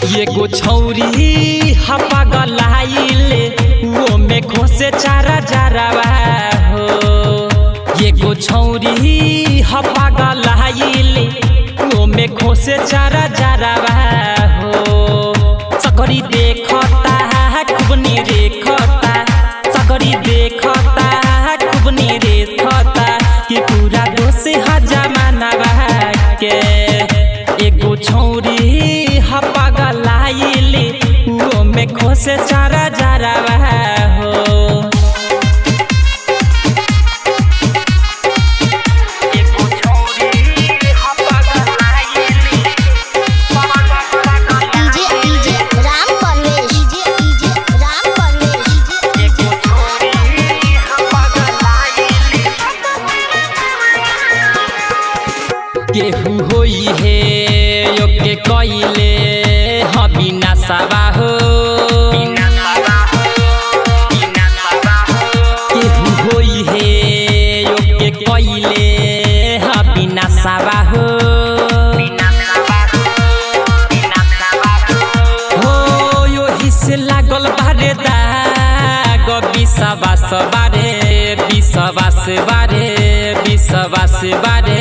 एगो छौरी हपा गलाइले वो में खोसे चारा जारावा हो एगो छौरी हपा गलाइले वो में खोसे चारा जारावा हो सकरी देखता खुबनी रेखता सकरी देखता खुबनी रेखता कि पूरा दोष हजमानवा के एगो छौरी हपा गलाइले वो में खोसे चारा जारावा हो एगो छौरी हपा गलाइले DJ DJ Ram Parvesh DJ DJ Ram Parvesh एगो छौरी हपा गलाइले केहू होई हे योके कइले ह बिना सावा हो केहू होई हे योके कइले ह बिना सावा हो हो यो हिस्से लागल बारे दाग विश्वास बारे विश्वास बारे विश्वास बारे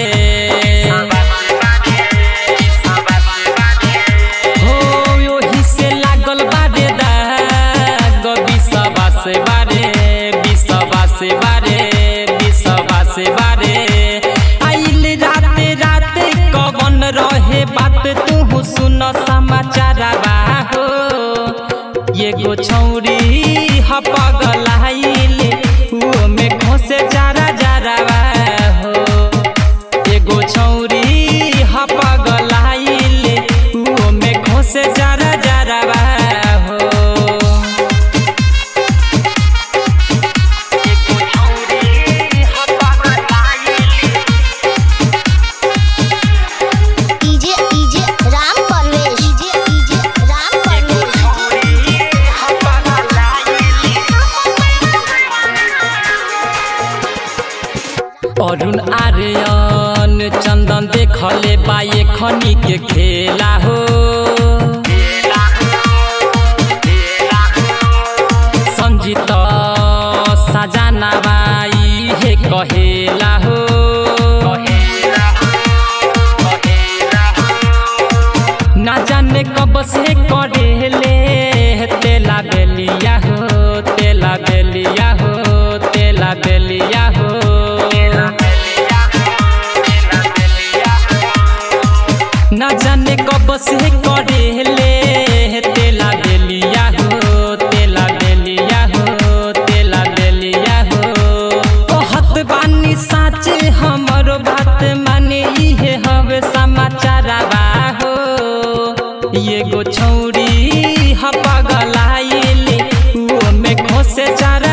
हो यो हिस्से लागल बारे दाग विश्वास बारे विश्वास बारे विश्वास बारे आइल राते राते कवन रहे बात तू सुन समाचार हो एगो छौरी हपगलाइले वो में खोसे जारा जारावा हो एगो छौरी हपगलाइले वो में खोसे जारा जारावा हो एगो छौरी हपगलाइले DJ DJ Ram Parvesh DJ DJ Ram Parvesh Arun Aryan Chandan देखले बाए खनी के खेला हो संजीत सजाना बाई हे कहेला हो ना जाने कब से करेले तेला बेलिया हो तेला बेलिया हो तेला बेलिया हो ना जाने कब से करेले तेला बेलिया हो तेला बेलिया हो तेला बेलिया हो कहत बानी साचे हमरो बात माने इहे हवे समाचारवा हो एगो छौरी हपा गलाइले वो में खोसे चारा